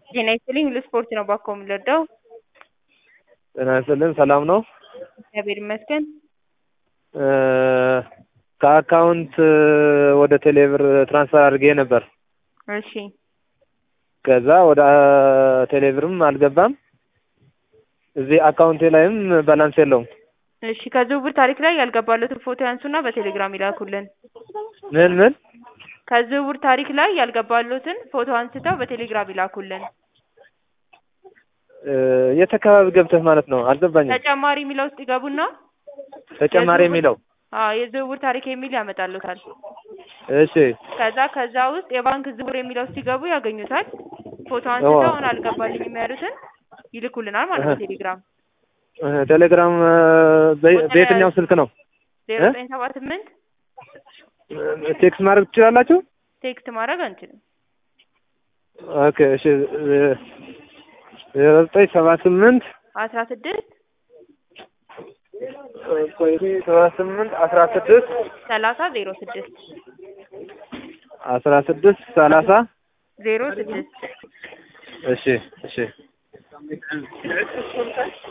ጤና ይስጥልኝ ለስፖርት ነው ባኮ የምንረዳው። ጤና ይስጥልን ሰላም ነው? እግዚአብሔር ይመስገን። ከአካውንት ወደ ቴሌብር ትራንስፈር አድርጌ ነበር። እሺ ከዛ ወደ ቴሌብርም አልገባም። እዚህ አካውንቴ ላይም ባላንስ የለውም። እሺ ከዝውውር ታሪክ ላይ ያልገባለትን ፎቶ ያንሱና በቴሌግራም ይላኩልን። ምን ምን ከዝውውር ታሪክ ላይ ያልገባለትን ፎቶ አንስተው በቴሌግራም ይላኩልን። የት አካባቢ ገብተህ ማለት ነው? አልገባኝም። ተጨማሪ የሚለው ውስጥ ይገቡና ተጨማሪ የሚለው አዎ የዝውውር ታሪክ የሚል ያመጣሉታል። እሺ ከዛ ከዛ ውስጥ የባንክ ዝውውር የሚለው ውስጥ ሲገቡ ያገኙታል። ፎቶ አንስተው አሁን አልገባልኝም ያሉትን ይልኩልናል ማለት ነው ቴሌግራም ቴሌግራም በ- በየትኛው ስልክ ነው? ዜሮ ዘጠኝ ሰባ ስምንት ቴክስት ማድረግ ትችላላችሁ? ቴክስት ማድረግ አንችልም። ኦኬ እሺ ዜሮ ዘጠኝ ሰባ ስምንት አስራ ስድስት ሰባ ስምንት አስራ ስድስት ሰላሳ ዜሮ ስድስት አስራ ስድስት ሰላሳ ዜሮ ስድስት እሺ እሺ